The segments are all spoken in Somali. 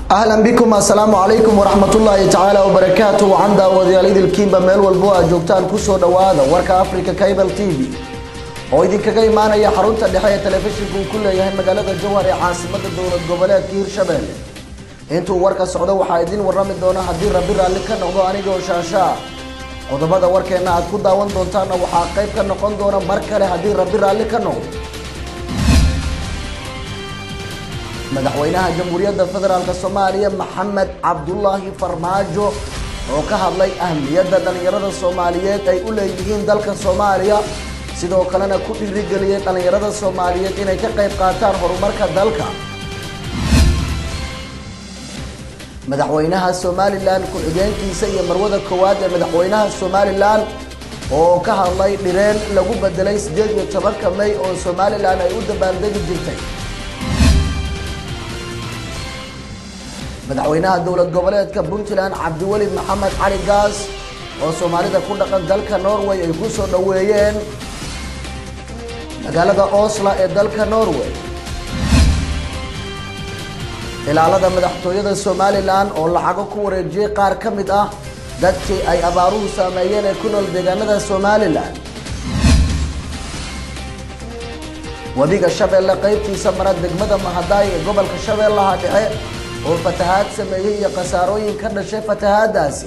ahlan bikum assalaamu calaykum waraxmatullaahi tacaala wabarakaatu wacan daawadayaal idilkiinba meel walbo aad joogtaan kusoo dhowaada warka africa cable t v oo idinkaga imaanaya xarunta dhexe ee telefishinku uu ku leeyahay magaalada jowhar ee caasimada dowlad goboleedka hirshabelle intuu warka socdo waxaa idin warrami doona haddii rabbi raalli ka noqdo anigoo shaashaa qodobada warkeenna aad ku daawan doontaanna waxaa qayb ka noqon doona mar kale haddii rabbi raalli ka noqdo madaxweynaha jamhuuriyadda federaalk soomaaliya maxamed cabdulaahi farmaajo oo ka hadlay ahmiyadda dhallinyarada soomaaliyeed ay u leeyihiin dalka soomaaliya sidoo kalena ku dhiirigeliyay dhallinyarada soomaaliyeed inay ka qayb qaataan horumarka dalka madaxweynaha somalilan ku-xigeenkiisa iyo marwada koowaad ee madaxweynaha somalilan oo ka hadlay dhireen lagu bedelay siddeed iyo tobanka may oo somalilan ay u dabaaldegi jirtay madaxweynaha dowlad goboleedka puntland cabdiweli maxamed cali gaas oo soomaalida ku dhaqan dalka norway ay ku soo dhoweeyeen magaalada osla ee dalka norway ilaalada madaxtooyada somalilan oo lacago ku wareejiyey qaar ka mid ah dadkii ay abaaruhu saameeyeen ee ku nool deegaanada somalilan webiga shabeelle qaybtiisa mara degmada mahadaay ee gobolka shabeellaha dhexe oo fatahaad sameeyey iyo khasaarooyin ka dhashay fatahaadaasi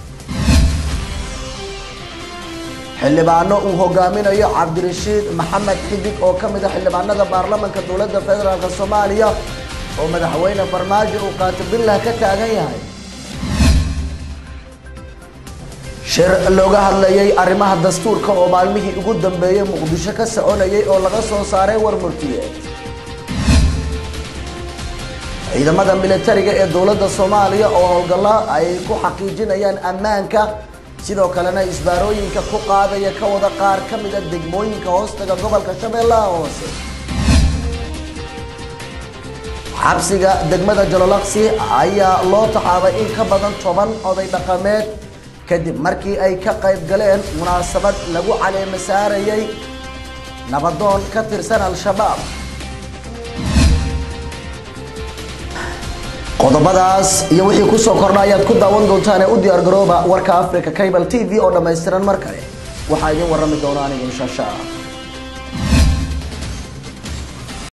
xildhibaano uu hogaaminayo cabdirashiid maxamed xidig oo ka mid a xildhibaanada baarlamanka dowladda federaalk soomaaliya oo madaxweyne farmaajo uu qaatibillah ka taagan yahay shir looga hadlayay arrimaha dastuurka oo maalmihii ugu dambeeyey muqdisho ka soconayay oo laga soo saaray war murtiyeed ciidamada militariga ee dowladda soomaaliya oo howlgalla ay ku xaqiijinayaan ammaanka sidoo kalena isbaarooyinka ku qaadaya ka wada qaar ka mida degmooyinka hoostaga gobolka shabeellaha hoose xabsiga degmada jololaqsi ayaa loo taxaabay in ka badan toban oday dhaqameed kadib markii ay ka qayb galeen munaasabad lagu caleema saarayay nabadoon ka tirsan al-shabaab qodobadaas iyo wixii kusoo kordha ayaad ku daawan doontaan ee u diyaar garooba warka africa cable t v oo dhammaystiran mar kale waxaa idin warrami doona anigu shaasha